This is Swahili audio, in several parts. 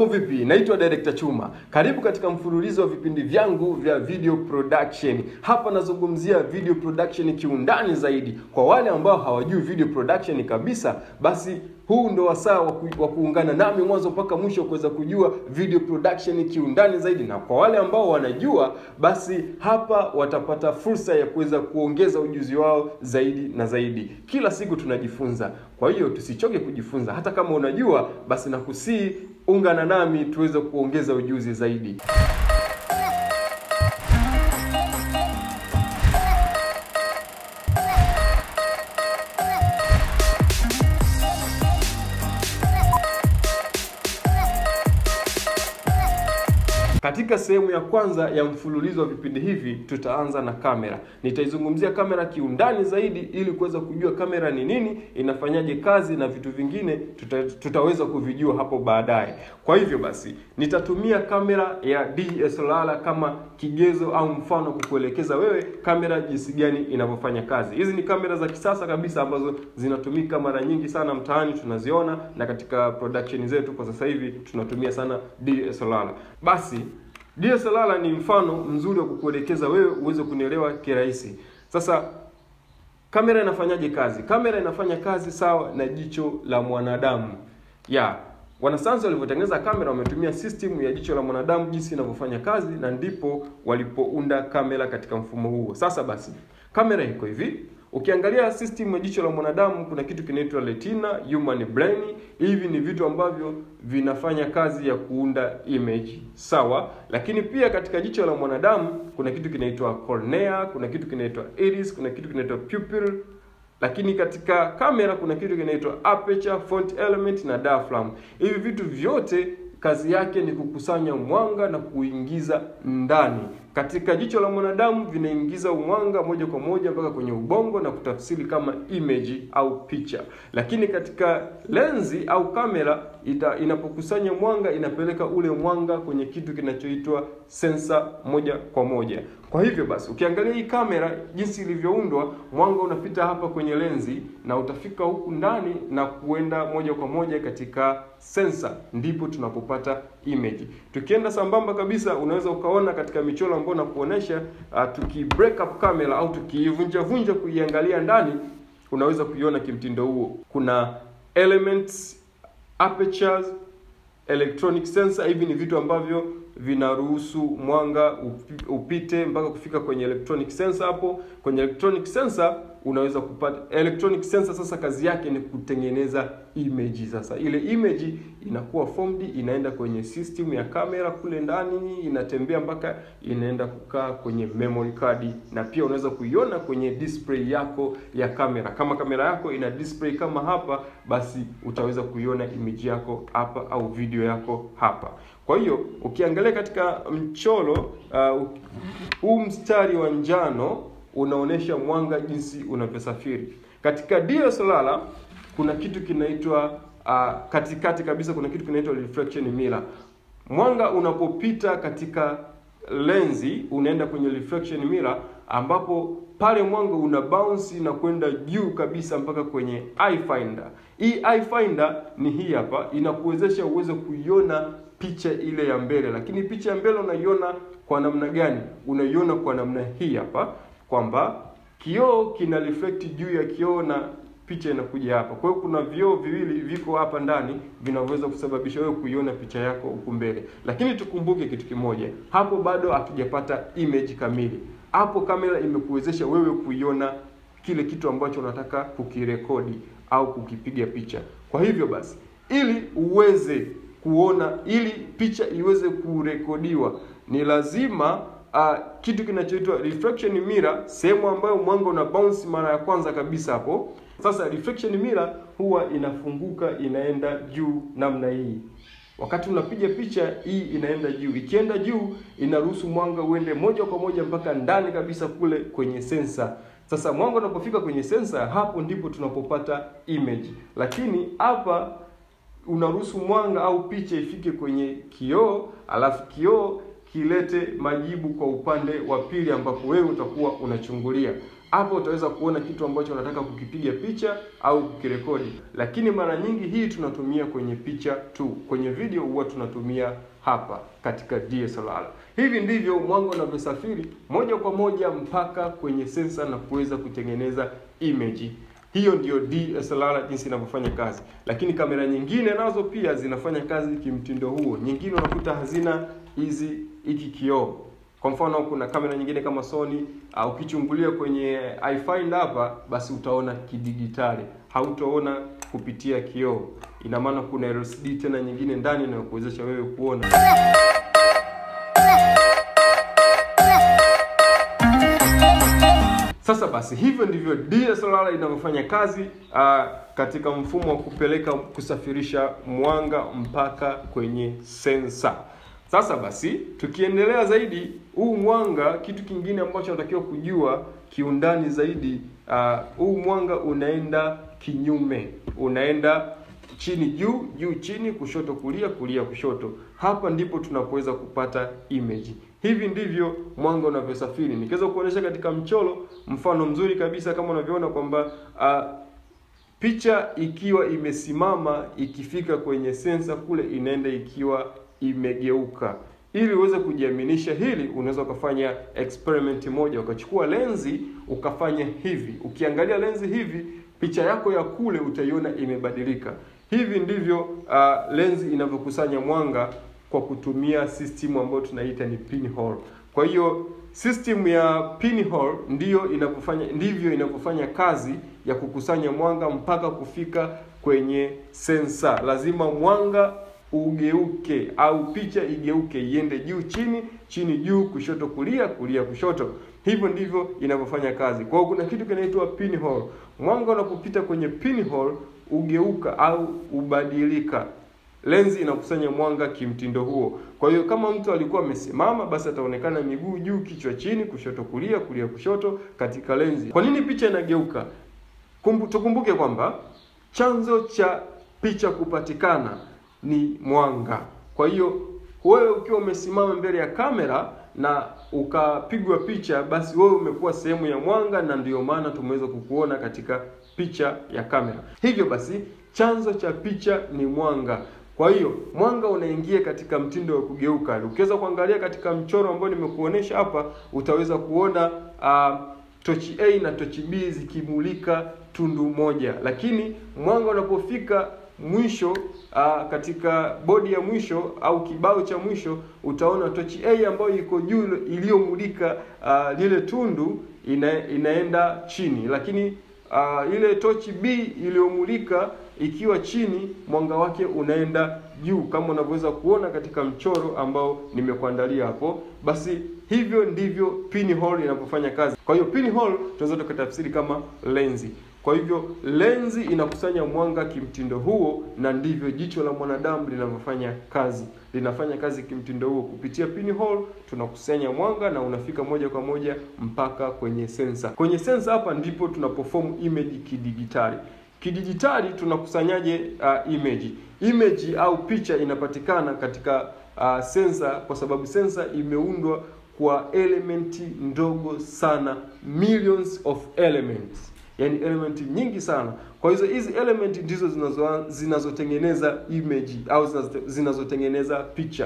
Mambo vipi? Naitwa Director Chuma. Karibu katika mfululizo wa vipindi vyangu vya video production. Hapa nazungumzia video production kiundani zaidi. Kwa wale ambao hawajui video production kabisa, basi huu ndo wasaa wa ku- wa kuungana nami mwanzo mpaka mwisho kuweza kujua video production kiundani zaidi, na kwa wale ambao wanajua, basi hapa watapata fursa ya kuweza kuongeza ujuzi wao zaidi na zaidi. Kila siku tunajifunza, kwa hiyo tusichoke kujifunza. Hata kama unajua, basi nakusii ungana nami tuweze kuongeza ujuzi zaidi. Katika sehemu ya kwanza ya mfululizo wa vipindi hivi tutaanza na kamera. Nitaizungumzia kamera kiundani zaidi ili kuweza kujua kamera ni nini, inafanyaje kazi na vitu vingine tuta, tutaweza kuvijua hapo baadaye. Kwa hivyo basi, nitatumia kamera ya DSLR kama kigezo au mfano kukuelekeza wewe kamera jinsi gani inavyofanya kazi. Hizi ni kamera za kisasa kabisa ambazo zinatumika mara nyingi sana mtaani tunaziona, na katika production zetu kwa sasa hivi tunatumia sana DSLR. Basi DSLR ni mfano mzuri wa kukuelekeza wewe uweze kunielewa kirahisi. Sasa kamera inafanyaje kazi? Kamera inafanya kazi sawa na jicho la mwanadamu. Ya, wanasayansi walivyotengeneza kamera wametumia system ya jicho la mwanadamu jinsi inavyofanya kazi, na ndipo walipounda kamera katika mfumo huo. Sasa basi, kamera iko hivi. Ukiangalia system ya jicho la mwanadamu kuna kitu kinaitwa retina, human brain. Hivi ni vitu ambavyo vinafanya kazi ya kuunda image, sawa. Lakini pia katika jicho la mwanadamu kuna kitu kinaitwa cornea, kuna kitu kinaitwa iris, kuna kitu kinaitwa pupil lakini katika kamera kuna kitu kinaitwa aperture, font element na diaphragm. Hivi vitu vyote kazi yake ni kukusanya mwanga na kuingiza ndani. Katika jicho la mwanadamu vinaingiza mwanga moja kwa moja mpaka kwenye ubongo na kutafsiri kama image au picha. Lakini katika lenzi au kamera ita, inapokusanya mwanga inapeleka ule mwanga kwenye kitu kinachoitwa sensa moja kwa moja. Kwa hivyo basi, ukiangalia hii kamera jinsi ilivyoundwa, mwanga unapita hapa kwenye lenzi na utafika huku ndani na kuenda moja kwa moja katika sensa, ndipo tunapopata image. Tukienda sambamba kabisa, unaweza ukaona katika michoro ambayo nakuonesha, uh, tuki break up kamera au tukiivunja vunja kuiangalia ndani, unaweza kuiona kimtindo huo. Kuna elements, apertures, electronic sensor. Hivi ni vitu ambavyo vinaruhusu mwanga upi- upite mpaka kufika kwenye electronic sensor. Hapo kwenye electronic sensor unaweza kupata electronic sensor. Sasa kazi yake ni kutengeneza image. Sasa ile image inakuwa formed, inaenda kwenye system ya kamera kule ndani, inatembea mpaka inaenda kukaa kwenye memory card, na pia unaweza kuiona kwenye display yako ya kamera. Kama kamera yako ina display kama hapa, basi utaweza kuiona image yako hapa au video yako hapa. Kwa hiyo ukiangalia katika mchoro uh, huu mstari wa njano unaonyesha mwanga jinsi unavyosafiri. Katika DSLR kuna kitu kinaitwa uh, katikati kabisa kuna kitu kinaitwa reflection mirror. Mwanga unapopita katika lenzi unaenda kwenye reflection mirror, ambapo pale mwanga una bounce na kwenda juu kabisa mpaka kwenye eye finder. Hii eye finder ni hii hapa, inakuwezesha uweze kuiona picha ile ya mbele, lakini picha ya mbele unaiona kwa namna gani? Unaiona kwa namna hii hapa, kwamba kioo kina reflect juu ya kioo na picha inakuja hapa. Kwa hiyo kuna vioo viwili viko hapa ndani vinavyoweza kusababisha wewe kuiona picha yako huku mbele, lakini tukumbuke kitu kimoja, hapo bado hatujapata image kamili. Hapo kamera imekuwezesha wewe kuiona kile kitu ambacho unataka kukirekodi au kukipiga picha. Kwa hivyo basi, ili uweze kuona, ili picha iweze kurekodiwa, ni lazima uh, kitu kinachoitwa reflection mirror, sehemu ambayo mwanga una bounce mara ya kwanza kabisa hapo. Sasa reflection mirror huwa inafunguka inaenda juu namna hii. Wakati unapiga picha hii inaenda juu, ikienda juu inaruhusu mwanga uende moja kwa moja mpaka ndani kabisa kule kwenye sensa. Sasa mwanga unapofika kwenye sensa, hapo ndipo tunapopata image, lakini hapa unaruhusu mwanga au picha ifike kwenye kioo, alafu kioo kilete majibu kwa upande wa pili ambapo wewe utakuwa unachungulia. hapo utaweza kuona kitu ambacho unataka kukipiga picha au kukirekodi. Lakini mara nyingi hii tunatumia kwenye picha tu, kwenye video huwa tunatumia hapa katika DSLR. Hivi ndivyo mwanga unavyosafiri moja kwa moja mpaka kwenye sensa na kuweza kutengeneza image. Hiyo ndiyo DSLR jinsi inavyofanya kazi, lakini kamera nyingine nazo pia zinafanya kazi kimtindo huo. Nyingine unakuta hazina hizi hiki kioo. Kwa mfano kuna kamera nyingine kama Sony uh, ukichungulia kwenye iFind hapa, basi utaona kidigitali, hautaona kupitia kioo. Ina maana kuna LCD tena nyingine ndani inayokuwezesha wewe kuona. Sasa basi hivyo ndivyo DSLR inavyofanya kazi uh, katika mfumo wa kupeleka kusafirisha mwanga mpaka kwenye sensa. Sasa basi tukiendelea zaidi, huu mwanga, kitu kingine ambacho natakiwa kujua kiundani zaidi, uh, huu mwanga unaenda kinyume, unaenda chini juu, juu chini, kushoto kulia, kulia kushoto. Hapa ndipo tunapoweza kupata image. Hivi ndivyo mwanga unavyosafiri. Nikiweza kuonyesha katika mchoro, mfano mzuri kabisa kama unavyoona kwamba uh, picha ikiwa imesimama ikifika kwenye sensa kule inaenda ikiwa imegeuka. Ili uweze kujiaminisha hili, unaweza ukafanya experiment moja, ukachukua lenzi ukafanya hivi. Ukiangalia lenzi hivi, picha yako ya kule utaiona imebadilika. Hivi ndivyo uh, lenzi inavyokusanya mwanga kwa kutumia system ambayo tunaita ni pinhole. Kwa hiyo system ya pinhole ndiyo inavyofanya ndivyo inavyofanya kazi ya kukusanya mwanga mpaka kufika kwenye sensa. Lazima mwanga ugeuke au picha igeuke iende juu chini, chini juu, kushoto kulia, kulia kushoto. Hivyo ndivyo inavyofanya kazi. Kwa hiyo kuna kitu kinaitwa pinhole. Mwanga unapopita kwenye pinhole ugeuka au ubadilika. Lenzi inakusanya mwanga kimtindo huo. Kwa hiyo kama mtu alikuwa amesimama, basi ataonekana miguu juu, kichwa chini, kushoto kulia, kulia kushoto katika lenzi. Kwa nini picha inageuka? Kumbu, tukumbuke kwamba chanzo cha picha kupatikana ni mwanga. Kwa hiyo wewe ukiwa umesimama mbele ya kamera na ukapigwa picha, basi wewe umekuwa sehemu ya mwanga, na ndiyo maana tumeweza kukuona katika picha ya kamera. Hivyo basi chanzo cha picha ni mwanga. Kwa hiyo mwanga unaingia katika mtindo wa kugeuka. Ukiweza kuangalia katika mchoro ambao nimekuonesha hapa, utaweza kuona uh, tochi A na tochi B zikimulika tundu moja, lakini mwanga unapofika mwisho uh, katika bodi ya mwisho au kibao cha mwisho utaona tochi A ambayo iko juu iliyomulika uh, lile tundu ina, inaenda chini, lakini uh, ile tochi B iliyomulika ikiwa chini, mwanga wake unaenda juu kama unavyoweza kuona katika mchoro ambao nimekuandalia hapo. Basi hivyo ndivyo pinhole inavyofanya kazi. Kwa hiyo pinhole tunaweza tukatafsiri kama lenzi. Kwa hivyo lenzi inakusanya mwanga kimtindo huo, na ndivyo jicho la mwanadamu linavyofanya kazi. Linafanya kazi kimtindo huo. Kupitia pinhole tunakusanya mwanga na unafika moja kwa moja mpaka kwenye sensa. Kwenye sensa hapa ndipo tunaperform image kidigitali. Kidijitali tunakusanyaje uh, image? Image au picha inapatikana katika uh, sensa kwa sababu sensa imeundwa kwa elementi ndogo sana, millions of elements yaani element nyingi sana. Kwa hizo hizi element ndizo zinazo zinazotengeneza image au zinazotengeneza picha.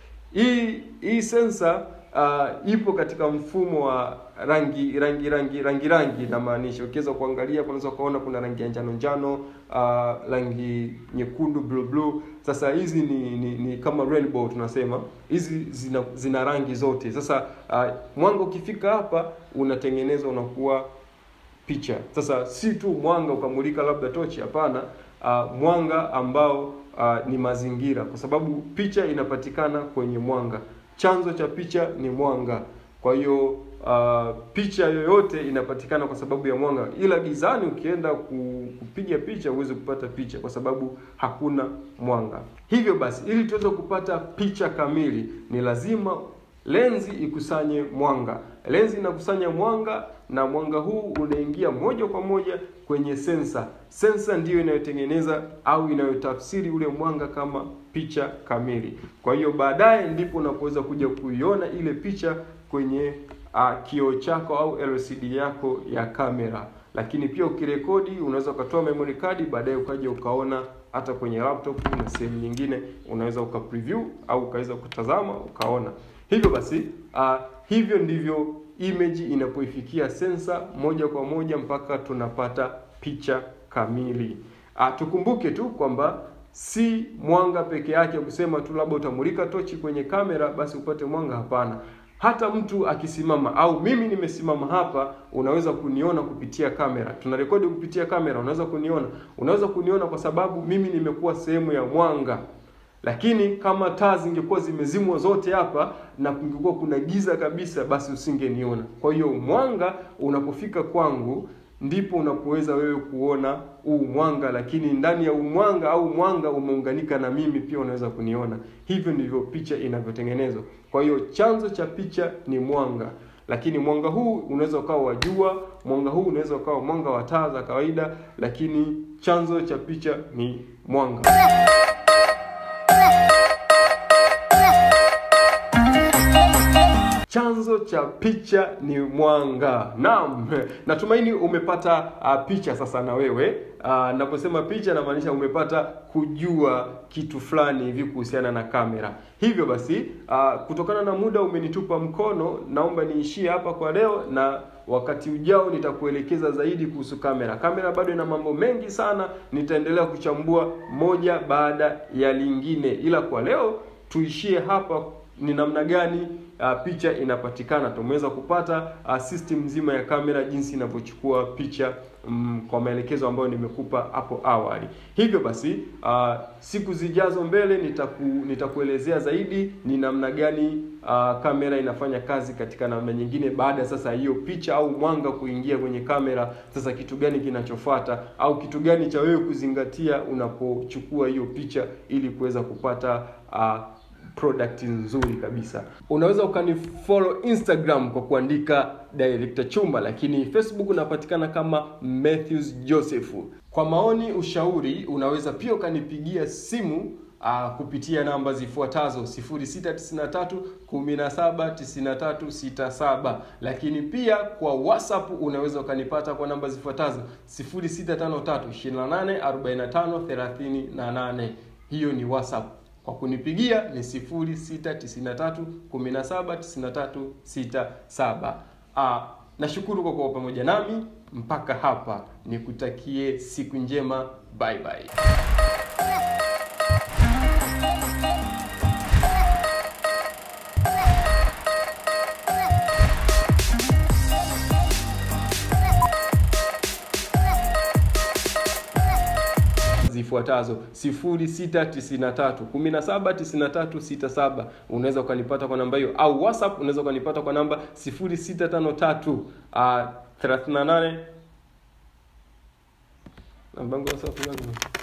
Hii hii sensa uh, ipo katika mfumo wa rangi rangi rangi rangi rangi, inamaanisha ukiweza kuangalia, unaweza kuona kuna rangi ya njano njano, uh, rangi nyekundu, blue blue. Sasa hizi ni, ni, ni kama rainbow tunasema, hizi zina, zina rangi zote. Sasa uh, mwanga ukifika hapa unatengenezwa unakuwa picha. Sasa si tu mwanga ukamulika labda tochi, hapana. Uh, mwanga ambao uh, ni mazingira, kwa sababu picha inapatikana kwenye mwanga. Chanzo cha picha ni mwanga. Kwa hiyo uh, picha yoyote inapatikana kwa sababu ya mwanga, ila gizani ukienda kupiga picha huwezi kupata picha kwa sababu hakuna mwanga. Hivyo basi, ili tuweze kupata picha kamili ni lazima lenzi ikusanye mwanga. Lenzi inakusanya mwanga na mwanga huu unaingia moja kwa moja kwenye sensa. Sensa ndiyo inayotengeneza au inayotafsiri ule mwanga kama picha kamili. Kwa hiyo baadaye ndipo unapoweza kuja kuiona ile picha kwenye uh, kioo chako au LCD yako ya kamera. Lakini pia ukirekodi, unaweza ukatoa memory card, baadaye ukaja ukaona hata kwenye laptop na sehemu nyingine, unaweza uka preview au ukaweza kutazama ukaona. Hivyo basi uh, hivyo ndivyo image inapoifikia sensa moja kwa moja mpaka tunapata picha kamili. Uh, tukumbuke tu kwamba si mwanga peke yake, kusema tu labda utamulika tochi kwenye kamera basi upate mwanga. Hapana, hata mtu akisimama au mimi nimesimama hapa, unaweza kuniona kupitia kamera. Tunarekodi kupitia kamera, unaweza kuniona, unaweza kuniona kwa sababu mimi nimekuwa sehemu ya mwanga. Lakini kama taa zingekuwa zimezimwa zote hapa na kungekuwa kuna giza kabisa, basi usingeniona. Kwa hiyo mwanga unapofika kwangu ndipo unapoweza wewe kuona huu mwanga, lakini ndani ya umwanga au mwanga umeunganika na mimi pia unaweza kuniona. Hivyo ndivyo picha inavyotengenezwa. Kwa hiyo chanzo cha picha ni mwanga, lakini mwanga huu unaweza ukawa wa jua, mwanga huu unaweza ukawa mwanga wa taa za kawaida, lakini chanzo cha picha ni mwanga. Chanzo cha picha ni mwanga. Naam, natumaini umepata uh, picha sasa na wewe. Uh, naposema picha namaanisha umepata kujua kitu fulani hivi kuhusiana na kamera. Hivyo basi, uh, kutokana na muda umenitupa mkono, naomba niishie hapa kwa leo na wakati ujao nitakuelekeza zaidi kuhusu kamera. Kamera bado ina mambo mengi sana, nitaendelea kuchambua moja baada ya lingine, ila kwa leo tuishie hapa ni namna gani uh, picha inapatikana. Tumeweza kupata uh, system nzima ya kamera jinsi inavyochukua picha mm, kwa maelekezo ambayo nimekupa hapo awali. Hivyo basi uh, siku zijazo mbele nitaku, nitakuelezea zaidi ni namna gani uh, kamera inafanya kazi katika namna nyingine. Baada ya sasa hiyo picha au mwanga kuingia kwenye kamera, sasa kitu gani kinachofuata au kitu gani cha wewe kuzingatia unapochukua hiyo picha ili kuweza kupata uh, product nzuri kabisa. Unaweza ukanifollow Instagram kwa kuandika Director Chumba, lakini Facebook unapatikana kama Matthews Joseph. Kwa maoni, ushauri, unaweza pia ukanipigia simu uh, kupitia namba zifuatazo 0693 179367, lakini pia kwa WhatsApp unaweza ukanipata kwa namba zifuatazo 0653 284538. Hiyo ni WhatsApp. Kwa kunipigia ni 0693179367. Ah, nashukuru kwa kuwa pamoja nami mpaka hapa. Nikutakie siku njema. Bye bye. zifuatazo 0693179367 unaweza ukanipata kwa namba hiyo, au WhatsApp unaweza ukanipata kwa namba 0653 uh, 38 namba yangu WhatsApp